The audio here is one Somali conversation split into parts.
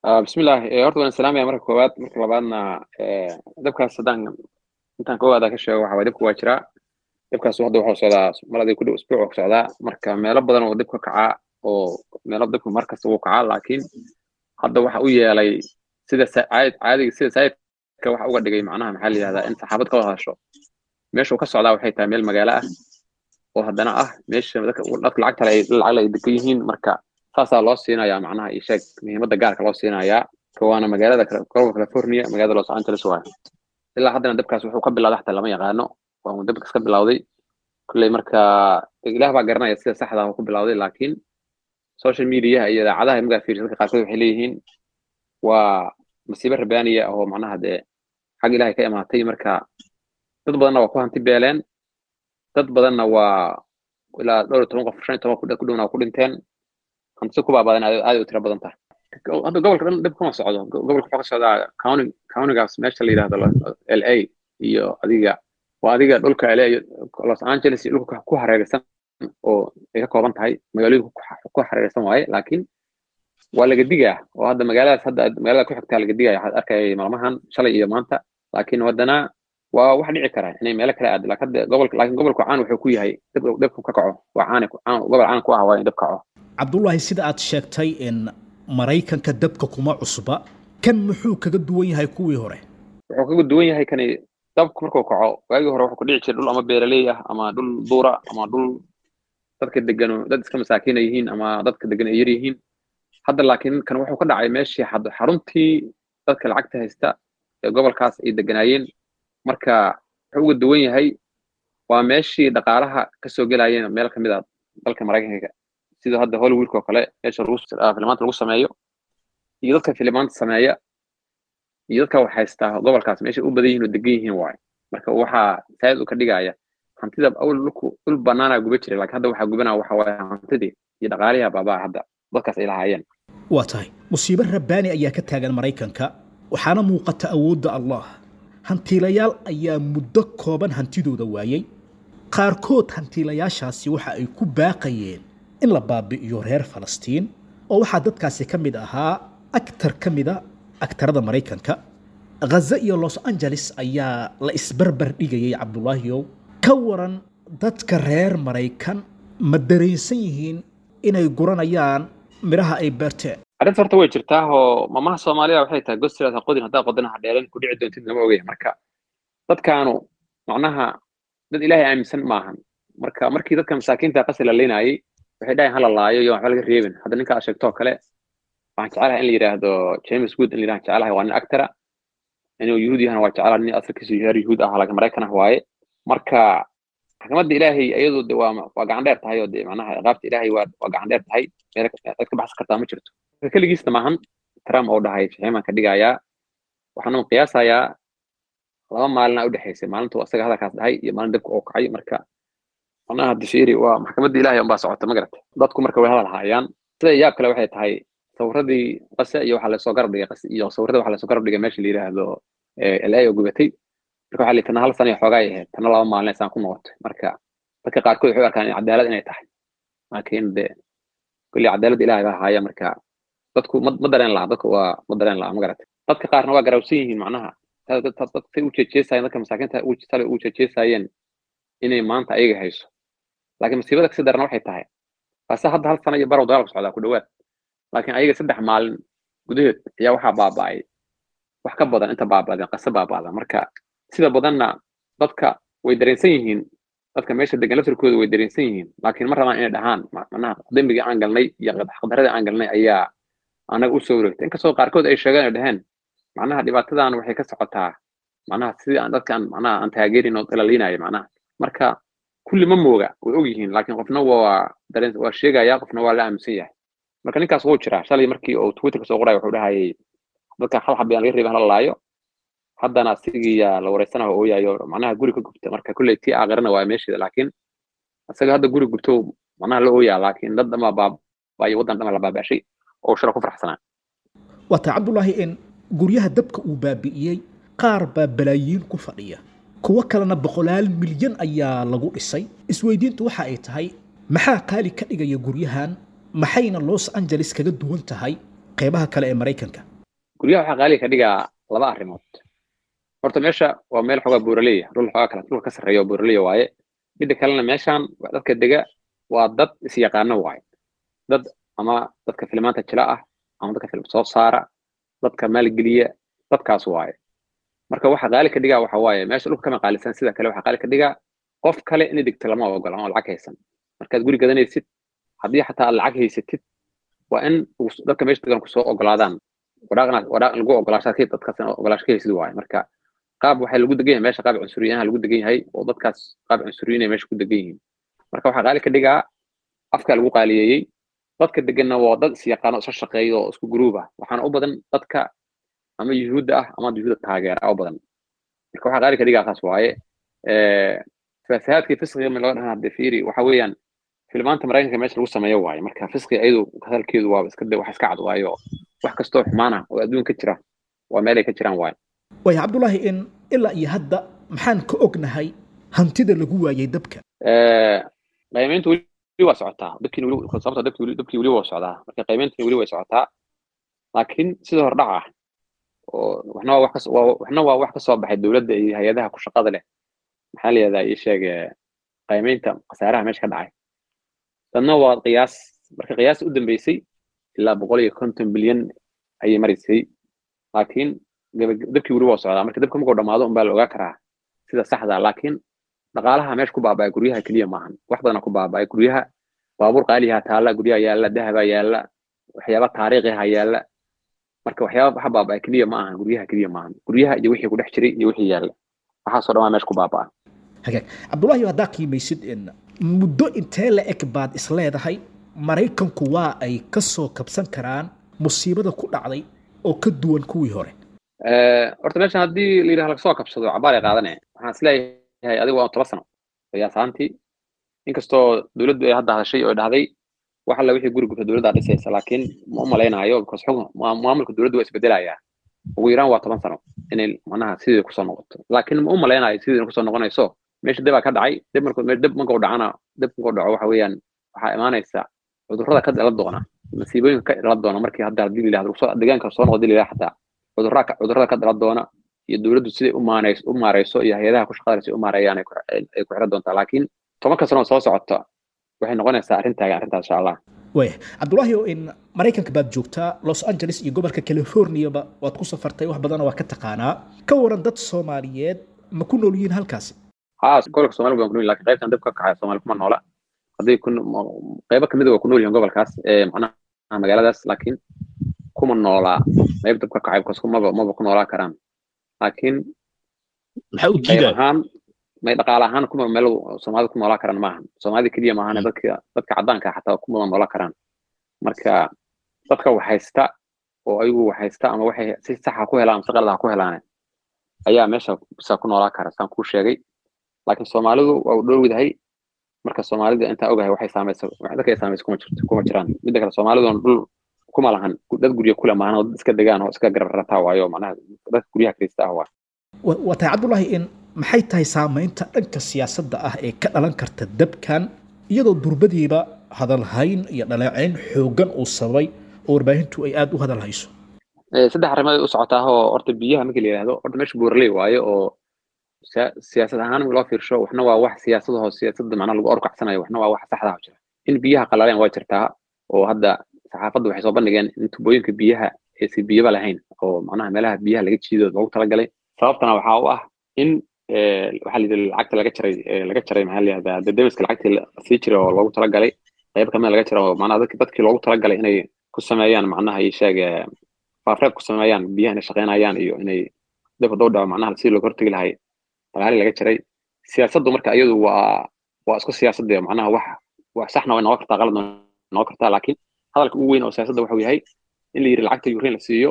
bismillaah horta waan salaamaya marka koowaad marka labaadna dabkaas haddaan intaan koowaada ka sheego waxa waye dabka waa jiraa dabkaas hadda waxuu socdaa maladii ku dhow isbuuc oo socdaa marka meelo badan oo dib ka kacaa oo meelo dabka markasta wuu kacaa laakiin hadda waxa u yeelay sida caadiga sida saayidka waxa uga dhigay macnaha maxaa la yihahdaa in saxaabad ka wada hadasho meeshuu ka socdaa waxay tahay meel magaalo ah oo haddana ah meesha dadka lacagta ay lacag ay degan yihiin marka saasaa loo siinayaa macnaha iyo sheeg muhiimadda gaarka loo siinayaa waana magaalada gobolka california magaalada los angeles waayo ilaa haddana dabkaas wuxuu ka bilowday xataa lama yaqaano waa dabkas ka bilowday kolley marka ilaah baa garanaya sida saxda ah ku bilowday laakiin social mediaha iyo idaacadaha markaa fiirsa dadka qaarkood waxay leeyihiin waa masiibo rabaaniya oo macnaha dee xag ilaahay ka imaatay marka dad badanna waa ku hanti beeleen dad badanna waa ilaa dhowr iyo toban qof shan iyo toban ku dhowna waa ku dhinteen hantisi ku baabadan aad u tiro badan tahay hadda gobolka dhan dhib kuma socdo gobolka wuxuu ka socdaa county countygaas meesha la yidhahdo l a iyo adiga waa adiga dhulka l a los angeles iyo dhulka ku hareeraysan oo ay ka kooban tahay magaalooyinka ku hareeraysan waaye laakiin waa laga digaa oo hadda magaaladaas hadda magaalada ku xigtaa laga digaya waxaad arkayay maalmahan shalay iyo maanta laakiin haddana waa wax dhici kara inay meelo kale aado laakiin hadda gobolka laakiin gobolku caan wuxuu ku yahay dhibku ka kaco waa caani gobol caan ku ah waa in dhib kaco cabdullaahi sida aad sheegtay in maraykanka dabka kuma cusba kan muxuu kaga duwan yahay kuwii hore wuxuu kaga duwan yahay kani dabku markuu kaco waagii hore wuxuu ku dhici jiray dhul ama beeraley ah ama dhul duura ama dhul dadka degano dad iska masaakiina yihiin ama dadka degan ay yar yihiin hadda laakiin kan wuxuu ka dhacay meeshii xaruntii dadka lacagta haysta ee gobolkaas ay deganaayeen marka wuxuu uga duwan yahay waa meeshii dhaqaalaha kasoo gelayeen meel kamid a dalka maraykanka sida hadda hollywoodka oo kale meesha filimaanta lagu sameeyo iyo dadka filimaanta sameeya iyo dadka wax haystaa gobolkaas meesha u badan yihiin oo degan yihiin waayo marka waxaa saayid u ka dhigaya hantida awal dhulku dhul banaana guba jiray laakiin hadda waxaa gubanaya waxa waaye hantidii iyo dhaqaalihi baabaa hadda dadkaas ay lahaayeen waa tahay musiibo rabbaani ayaa ka taagan maraykanka waxaana muuqata awoodda allah hantiilayaal ayaa muddo kooban hantidooda waayey qaarkood hantiilayaashaasi waxa ay ku baaqayeen in la baabi'iyo reer falastiin oo waxaa dadkaasi ka mid ahaa aktar ka mida aktarada maraykanka ghaza iyo los angeles ayaa la isbarbar dhigayay cabdulaahiyow ka waran dadka reer maraykan ma dareensan yihiin inay guranayaan midhaha ay beerteen arrinta horta way jirtaa oo mamaha soomaalida waxay tahay gostilaas ha qodin haddaa qodina ha dheeran ku dhici doontid lama ogaya marka dadkaanu macnaha dad ilaahay aaminsan maahan marka markii dadka masaakiinta qasi la leynayay waxay dhahayn hala laayo iyo waxba laga reebin hadda ninka aad sheegtoo kale waxaan jecelahay in la yidhaahdo james wood in la yidhahan jecelahay waa nin actara inuu yuhuud yahana waa jecelahay nin asalkiisu yahay yuhuud ah laakiin maraykan ah waaye marka maxkamadda ilaahay iyadu de waa waa gacan dheer tahay oo de macnaha ciqaabta ilaahay waa waa gacan dheer tahay meel cid ka baxsan kartaa ma jirto marka keligiisna maahan trump oo dhahay fiximaan ka dhigayaa waxaanu qiyaasayaa laba maalina u dhexaysay maalintuu asaga hadalkaas dhahay iyo maalin dabka oo kacay marka macnaha difiri waa maxkamadda ilaahay unbaa socota ma garata dadku marka way hadal haayaan sida yaab kale waxay tahay sawiradii qase iyo waxaa lasoo garab dhigay qase iyo sawirada waxaa lasoo garab dhigay meesha la yidhaahdo la oo gubatay marka waxaa lihi tana hal sana iyo xoogaa ay ahayd tana laba maalin saan ku noqotay marka dadka qaarkood waxay u arkaan cadaalad inay tahay laakiin de kulli cadaalad ilaahay baa haaya marka dadku ma ma dareen laha dadku waa ma dareen laha ma garatay dadka qaarna waa garawsan yihiin macnaha dadkay u jeejeesayeen dadka masaakiinta sale u jeejeesayeen inay maanta ayaga hayso laakiin masiibada kasi darana waxay tahay ase hadda hal sana iyo barow dagaalku socdaa ku dhawaad laakiin ayaga saddex maalin gudaheed ayaa waxaa baaba'ay wax ka badan inta baaba'deen qase baaba'da marka sida badanna dadka way dareensan yihiin dadka meesha degan laftirkooda way dareensan yihiin laakiin ma rabaan inay dhahaan macnaha dembigii aan galnay iyo xaqdaradii aan galnay ayaa anaga u soo wareegtay inkastoo qaarkood ay sheegeen ay dhaheen macnaha dhibaatadan waxay ka socotaa macnaha sidii aan dadkaan macnaha aan taageerin oo ilaliinayo macnaha marka kulli ma mooga way og yihiin laakiin qofna waa dareen waa sheegaya qofna waa la aaminsan yahay marka ninkaas wuu jiraa shalay markii uu twitterka soo qoraya wuxuu dhahayay dadka hal xabiyaan laga reebin hala laayo haddana asigiyaa la wareysanaha ooyayo macnaha guri ka gubta marka kulley tii aakhirana waa meesheeda laakiin isaga hadda guri gubto macnaha la ooyaa laakiin dad dhama baabaayo waddan dhama la baabashay oo shira ku faraxsanaa waa taa cabdulaahi in guryaha dabka uu baabi'iyey qaar baa balaayiin ku fadhiya kuwo kalena boqolaal milyan ayaa lagu dhisay isweydiintu waxa ay tahay maxaa qaali ka dhigaya guryahan maxayna los angeles kaga duwan tahay qeybaha kale ee maraykanka guryaha waxaa qaaliga ka dhigaa laba arrimood horta meesha waa meel xoogaa buuraleya dhul xoogaa kale dhulka ka sarreeya oo buuraleya waaye midda kalena meeshan dadka dega waa dad isyaqaano waaye dad ama dadka filmaanta jila ah ama dadka film soo saara dadka maalgeliya dadkaas waaye marka waxa qaali ka dhigaa waxa waaye meesha dhulka kama qaalisan sida kale waxa qaali ka dhigaa qof kale inay degto lama ogola oo lacag haysan markaad guri gadanaysid haddii xataa aad lacag haysatid waa in dadka meesha degan kusoo ogolaadaan waraaqna waraaq lagu ogolaashadkii dadkaas ogolaasho ka haysid waaye marka qaab waxaa lagu degan yahay meesha qaab cunsuriyaha lagu degan yahay oo dadkaas qaab cunsuriyin ay meesha ku degan yihiin marka waxaa qaali ka dhigaa afka lagu qaaliyeeyey dadka deganna waa dad isyaqaano isla shaqeeya oo isku gruub ah waxaana u badan dadka ama yuhuudda ah ama yuhuudda taageera u badan marka waxaa qaali ka dhigaa kaas waaye fasahaadkii fisqiga ma laga dhahan hadde fiiri waxa weeyaan filmaanta maraykanka meesha lagu sameeyo waaye marka fisqiga iyadu hadalkeedu waa iska wax iska cad waayo wax kastoo xumaana oo adduun ka jira waa meel ay ka jiraan waaye waaya cabdullaahi in ilaa iyo hadda maxaan ka ognahay hantida lagu waayay dabka qiimayntu weli waa socotaa dabkiina weli sababta dabkii weli dabkii weli waa socdaa marka qiimayntina weli way socotaa laakiin sida hordhac ah oo waxna waa wax ka waxna waa wax ka soo baxay dowladda iyo hay-adaha ku shaqada leh maxaa la yihahdaa ii sheeg qiimaynta khasaaraha meesha ka dhacay dadna waa qiyaas marka qiyaas u dambeysay ilaa boqol iyo konton bilyan ayay maraysay laakiin dabkii weli waa socdaa marka dabka markuu dhamaado unbaa la ogaa karaa sida saxda laakiin dhaqaalaha meesha ku baaba'ay guryaha keliya maahan wax badana ku baaba'ay guryaha baabuur qaaliha taalla guryaha yaalla dahaba yaalla waxyaaba taariikhiha yaalla marka waxyaaba waxa baaba'ay keliya ma ahan guryaha keliya maahan guryaha iyo wixii ku dhex jiray iyo wixii yaalla waxaasoo dhan waa meesha ku baaba'a hagaag cabdullaahi haddaa qiimaysid in muddo intee la eg baad isleedahay maraykanku waa ay ka soo kabsan karaan musiibada ku dhacday oo ka duwan kuwii hore horta meeshan haddii la yidhaha lagasoo kabsado cabaar ay qaadane waxaan isleeyahay adigu waa toba sano qiyaas ahaantii inkastoo dowladdu ay hadda hadashay oo dhahday wax alla wixii guri gubta dowladdaa dhisaysa laakiin ma u malaynaayo because xukun maamulka dowladdu waa isbedelayaa ugu yaraan waa toban sano inay macnaha sidii kusoo noqoto laakiin ma u malaynayo sidii kusoo noqonayso meesha debaa ka dhacay deb markuu deb markuu dhacana deb markuu dhaco waxa weeyaan waxaa imaanaysa cudurrada ka dhalan doona masiibooyinka ka dhalan doona markii hadda haddii la yidhahdo soo deegaanka soo noqdo la xataa cudurrada cudurrada ka dhalan doona iyo dowladdu siday u maanayso u maarayso iyo hay-adaha ku shaqada si u maareeyaan ay ku xiran doontaa laakiin tobanka sano soo socota waxay noqonaysaa arrintaaga arrintaas insha allah waaya cabdullaahi oo in maraykanka baad joogtaa los angeles iyo gobolka californiaba waad ku safartay wax badana waa ka taqaanaa ka waran dad soomaaliyeed ma ku nool yihiin halkaasi ha gobolka soomali baan ku nool lakin qaybtan dib ka kacay soomaali kuma noola hadday ku qaybo kamid waa ku nool yihiin gobolkaas ee macnaha magaaladaas laakiin kuma noolaa qayb dab ka kacay because maba maba ku noolaa karaan laakiin maxaa u qayb diidaa ahaan may dhaqaale ahaan kuma meel soomaalida ku noolaa karaan maahan soomaalida keliya maahan dadka dadka caddaanka xataa kuma noolaa karaan marka dadka wax haysta oo ayagu wax haysta ama waxay si saxa ku helaan si qalad ha ku helaane ayaa meesha bisa ku noolaa kara saan kuu sheegay laakiin soomaalidu waa u dhowdahay marka soomaalida intaa ogahay waxay saamaysa dadka ay saamaysa kuma jirto kuma jiraan midda kale soomaaliduna dhul kuma lahan dad guryo kule maahan oo dad iska degaan oo iska garab rataa waayo macnaha dadka guryaha kirista ah waa wa- waa tahay cabdullaahi in maxay tahay saamaynta dhanka siyaasadda ah ee ka dhalan karta dabkan iyadoo durbadiiba hadalhayn iyo dhaleecayn xooggan uu sababay oo warbaahintu ay aada u hadal hayso Eh, saddex arrimood u socotaa oo horta biyaha markii la yidhahdo horta meesha buuraley waaye oo siya- siyaasad ahaan marka loo fiirsho waxna waa wax siyaasadaho siyaasadda macnaha lagu orkacsanayo waxna waa wax saxda ah jira in biyaha qalaleen waa jirtaa oo hadda saxaafadda waxay soo bandhigeen in tubooyinka biyaha aysan biyaba lahayn oo macnaha meelaha biyaha laga jiido loogu talagalay sababtana waxaa u ah in eh, waxaa la yidhi lacagta laga jaray eh, laga jaray maxaa la yihahdaa debdemiska lacagtii la sii jiray oo loogu talagalay qayb kamida laga jira oo macnaha dadki dadkii loogu talagalay inay ku sameeyaan macnaha ii sheeg eh, faafreeb ku sameeyaan biyaha inay shaqeynayaan iyo inay dib hadduu dhaco macnaha sidii looga hortegi lahay dagaali laga jaray siyaasaddu marka iyadu waa waa isku siyaasadda macnaha wax wax saxna way noqon kartaa qaladna way noqon kartaa laakiin hadalka ugu weyn oo siyaasadda waxa uu yahay in la yidhi lacagta ukraine la siiyo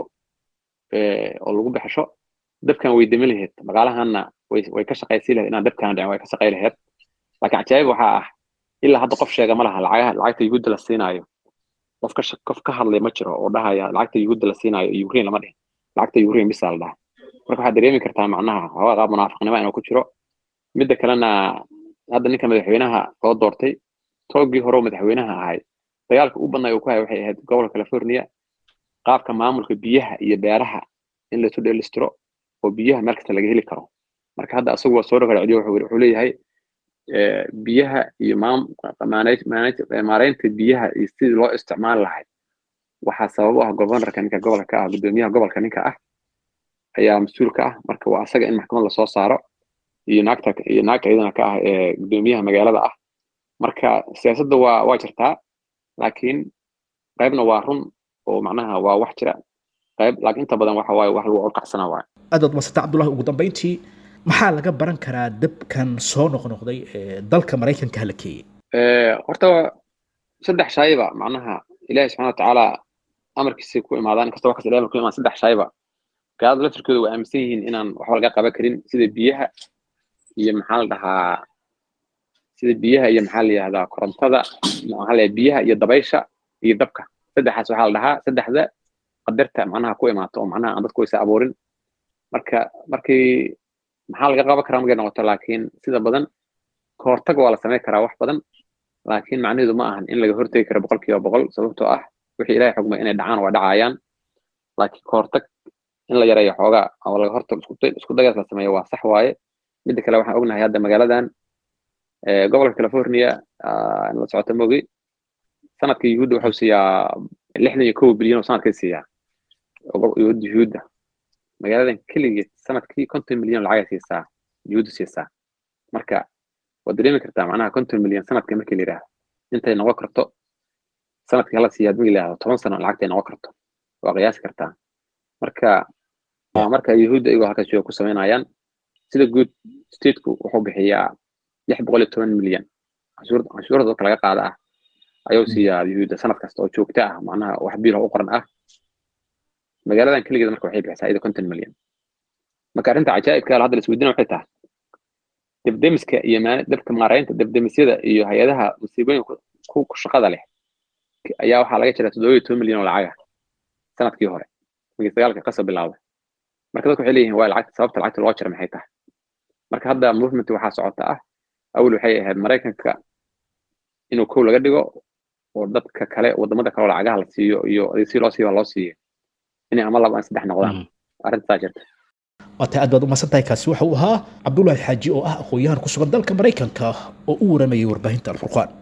eh, oo lagu baxsho dabkan way demi lahayd dhaqaalahanna way way ka shaqaysii lahayd inaan dabkan dhicin way ka shaqay lahayd laakiin cajaa'ib waxaa ah ilaa hadda qof sheega ma laha lacagaha lacagta yuhuudda la siinaayo qof ka shaq- qof ka hadlay ma jiro oo dhahaya lacagta yuhuudda la siinaayo ukraine lama dhihin lacagta ukraine bisaa la dhaha marka waxaad dareemi kartaa macnaha xoogaa qaab munaafiqnimo inuu ku jiro midda kalena hadda ninka madaxweynaha loo doortay toogii hore oo madaxweynaha ahay dagaalka u badnay uu ku hayay waxay ahayd gobolka california qaabka maamulka biyaha iyo beeraha in laisu dheelistiro oo biyaha meel kasta laga heli karo marka hadda asagu waa soo dhagarceliyo wuxuu leeyahay biyaha iyo maareynta biyaha iyo sidii loo isticmaali lahay waxaa sabab u ah governorka ninka gobolka ka ah gudoomiyaha gobolka ninka ah ayaa mas-uul ka ah marka waa asaga in maxkamad lasoo saaro iyo naagta iyo naagta iyadana ka ah ee gudoomiyaha magaalada ah marka siyaasadda waa waa jirtaa laakiin qaybna waa run oo macnaha waa wax jira qayb laakiin inta badan waxa waaye wax lagu orkacsana waaye aad baad masata cabdullahi ugu dambeyntii maxaa laga baran karaa dabkan soo noqnoqday ee dalka maraykanka hala keeyey horta saddex shayba macnaha ilahi subxana watacaala amarkiisa ku imaadaan inkastoo wax kasta ilahi ku imaan saddex shayba gaalada laftirkooda waa aaminsan yihiin inaan waxba laga qaban karin sida biyaha iyo maxaa la dhahaa sida biyaha iyo maxaa la yihahdaa korontada maxaa la biyaha iyo dabaysha iyo dabka saddexaas waxaa la dhahaa saddexda qadarta macnaha ku imaato oo macnaha aan dadku aysa abuurin marka markii maxaa laga qaban karaa markay noqoto laakiin sida badan kahortag waa la samayn karaa wax badan laakiin macnaheedu ma ahan in laga hortegi karo boqol kiiba boqol sababtoo ah wixii ilahay xugmay inay dhacaan waa dhacayaan laakiin kahortag in la yareeyo xoogaa oo laga hortag isku dagaas la sameeyo waa sax waaye midda kale waxaan ognahay hadda magaaladan gobolka california in la socoto mogi sanadka yuhuudda wuxuu siiyaa lixdan iyo kow bilyan oo sanadkay siiyaa yuhuudda magaaladan keligeed sanadkii konton milyan lacagay siisaa yuhuudda siisaa marka waad dareemi kartaa macnaha konton milyan sanadka markii la yidhaahdo intay noqon karto sanadkii hala siiyaa markii la yidhahdo toban sano lacagtay noqon karto waa qiyaasi kartaa marka marka yuhuudda iyagoo halkaas jooga ku samaynayaan sida guud stateku wuxuu bixiyaa lix boqol iyo toban milyan canshuurda dadka laga qaada ah ayuu siiyaa yuhuudda sanad kasta oo joogta ah macnaha wax biil u qoran ah magaaladan keligeed marka waxay bixisaa iyada konton milyan marka arrinta cajaa'ibka hadda la isweydiina waxay tahay debdemiska iyo dabka maaraynta debdemisyada iyo hay-adaha musiibooyinka ku shaqada leh ayaa waxaa laga jiraa toddoba iyo toban milyan oo lacaga sanadkii hore markii dagaalka kasoo bilaabay marka dadku waxay leeyihin waa lacagta sababta lacagta loo jira maxay tahay marka hadda movement waxaa socota ah awel waxay ahayd maraykanka inuu kow laga dhigo oo dadka kale wadamada kale oo lacagaha la siiyo iyo si loo siiyo loo siiyo inay ama laba ama saddex noqdaan arrintasaa jirta waata aad baad u masan tahay kaasi waxa uu ahaa cabdullaahi xaaji oo ah aqoon-yahan ku sugan dalka maraykanka oo u waramayay warbaahinta alfurqaan